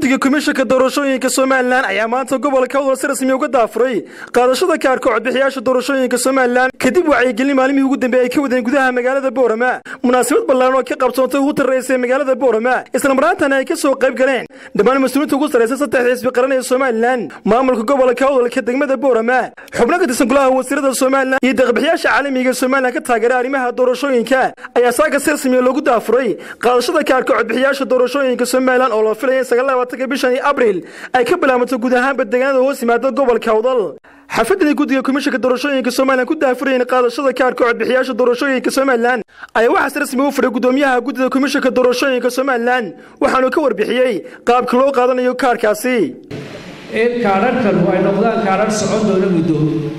guddiga komishanka doorashooyinka somalilan ayaa maanta gobolka awdal si rasmi uga daafuray qaadashada kaarka codbixiyaasha doorashooyinka somalilan kadib wacyigelin maalmihii ugu dambeeyey ay ka wadeen gudaha magaalada boorama munaasabad ballaaran oo ka qabsoontay ugu tarraysay magaalada boorama islamaraantana ay ka soo qayb galeen dhammaan mas-uuliinta ugu sarraysa saddexda xisbi qaran ee somalilan maamulka gobolka awdalka degmada boorama xubno ka tirsan golaha wasiirada somalilan iyo deeqbixiyaasha caalamiga somalilan ka taageera arrimaha doorashooyinka ayaa saaka si rasmiya loogu daafuray qaadashada kaarka codbixiyaasha doorashooyinka somalilan oo loo filaya sagaalabaatanka bishan abriil ay ka bilaabato guud ahaanba deegaanada hoos yimaada gobolka awdal xafadani guddiga komishanka doorashooyinka somalilan ku daafurayeen qaadashada kaarka codbixiyaasha doorashooyinka somalilan ayaa waxaas rasmi u furay guddoomiyaha guddida komishanka doorashooyinka somalilan waxaanu ka warbixiyey qaabka loo qaadanayo kaarkaasi in kaadharhkanu ay noqdaan kaadhar socon doona muddo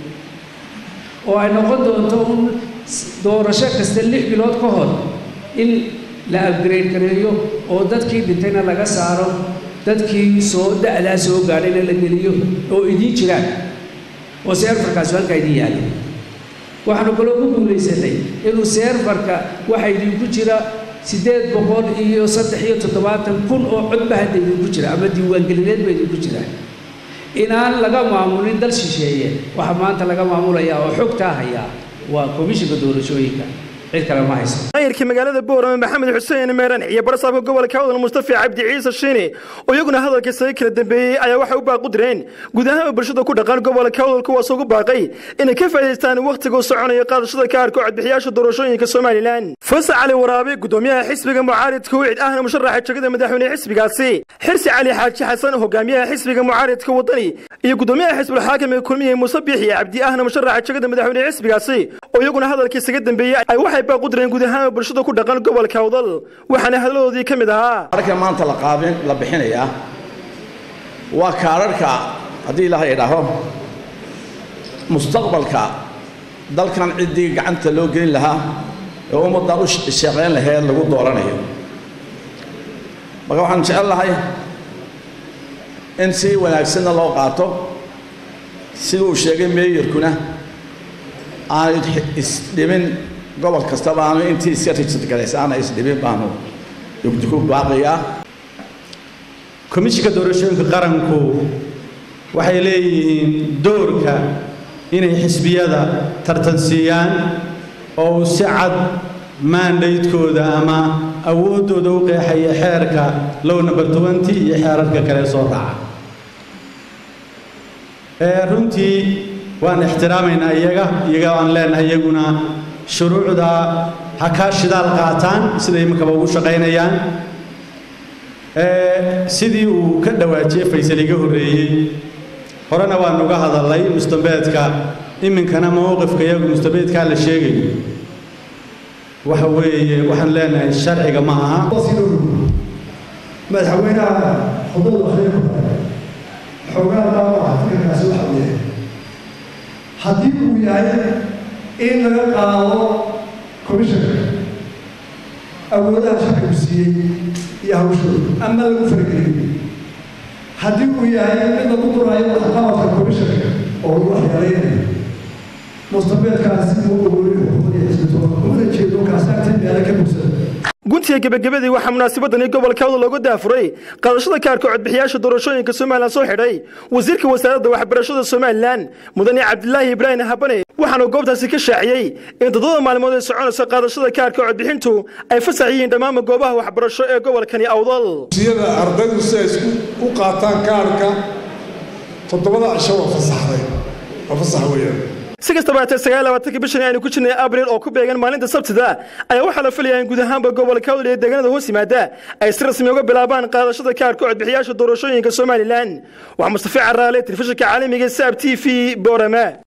oo ay noqon doonto un doorasho kasta lix bilood ka hor in la abgrade gareeyo oo dadkii dhintayna laga saaro dadkii soo da'daa soo gaadhayna la geliyo oo idiin jiraan oo seerfarkaasi halkaa idiin yaalla waxaanu kaloo ku guulaysanay inuu seerfarka waxa idinku jira siddeed boqol iyo saddex iyo toddobaatan kun oo codba hadda idinku jira ama diiwaangelineed ba idinku jira inaan laga maamulin dal shisheeye waxa maanta laga maamulayaa oo xogtaa hayaa waa komishinka doorashooyinka cid kale ma hayso maayirka magaalada boorama maxamed xuseen meeran iyo barasaabka gobolka awdal mustafa cabdi ciise shiine oo iyaguna hadalka isaga kala dambeeyey ayaa waxay u baaqu direen guud ahaan bulshada ku dhaqan gobolka awdal kuwaas ugu baaqay inay ka faa'idaystaan wakhtiga u soconayo qaadashada kaarka codbixiyaasha doorashooyinka somalilan fasax cali waraabe guddoomiyaha xisbiga mucaaridka wicid ahna musharaxa jegada madaxweyne xisbigaasi xirsi cali xaaji xasan hogaamiyaha xisbiga mucaaridka wadani iyo guddoomiyaha xisbulxaakim ee kulmiye muuse biixi cabdi ahna musharaxa jegada madaxweyne xisbigaasi oo iyaguna hadalka isaga dambeeyey ay waxay baaq u direen guud ahaan bulshada ku dhaqan gobolka awdal waxaana hadaladoodii ka mid ahaa kaararka maanta la qaabin la bixinayaa waa kaararka haddii ilaahay idhaaho mustaqbalka dalkan ciddii gacanta loo gelin lahaa ee ummaddan u shaqayn laheed lagu dooranayo marka waxaan jecel lahay in si wanaagsanna loo qaato sida uu sheegay meeyarkuna aanu isdhimin gobol kastaba aanu intii iska rijidgalays aana isdhimin baanu ku baaqayaa komishinka doorashooyinka qaranku waxay leeyihiin doorka inay xisbiyada tartansiiyaan oo uu si cad maandaydkooda ama awooddooda u qeexaya xeerka low number twenty iyo xeerarka kale soo raaca runtii waan ixtiraamaynaa iyaga iyaga aan leenahay iyaguna shuruucda ha kaa shidaal qaataan siday imankaba ugu shaqaynayaan sidii uu ka dhawaajiyey faysal iga horreeyey horena waan uga hadalay mustambeedka iminkana mowqifka iyagu mustambeedkaa la sheegayo waxa weeye waxaan leenahay sharciga ma aha madaxweynaha xuduud akhriinku xoogaa dhaawaca fikirkaasi waxa uu yahay haddii uu yahay in laga qaado komishanka awoodaha sharcigu siiyey iyo hawshooda ama lagu fargeliyo haddii uu yahay mid lagu duraayo waxqabadka komishanka oo lagu waxyeelaynayo mustabeedkaasi uu ogooliyo xuquuqdii xisbitoona umana jeedo kaasaagtay meelo ka bugsada guntiga gebagabadii waxaa munaasabadani gobolka awdal looga daafuray qaadashada kaarka codbixiyaasha doorashooyinka somalilan soo xidhay wasiirka wasaaradda waxbarashada somalilan mudane cabdilaahi ibraahim habane waxaanu goobtaasi ka shaaciyey in toddobada maalmood ay soconayso qaadashada kaarka codbixintu ay fasax yihiin dhammaanba goobaha waxbarasho ee gobolkani awdal siyada ardaydu si ay u qaataan kaarka toddobada cisho waa fasaxday waa fasax weeyaan si kastaba haatee sagaal labaatanka bishan aynu ku jirnay abriil oo ku beegan maalinta sabtida ayaa waxaa la filayaa in guud ahaanba gobolka awdal ee deegaanada hoos yimaada ay si rasmi uga bilaabaan qaadashada kaarka codbixiyaasha doorashooyinka somalilan waa mustafa caraale telefishinka caalamiga saab t v boorama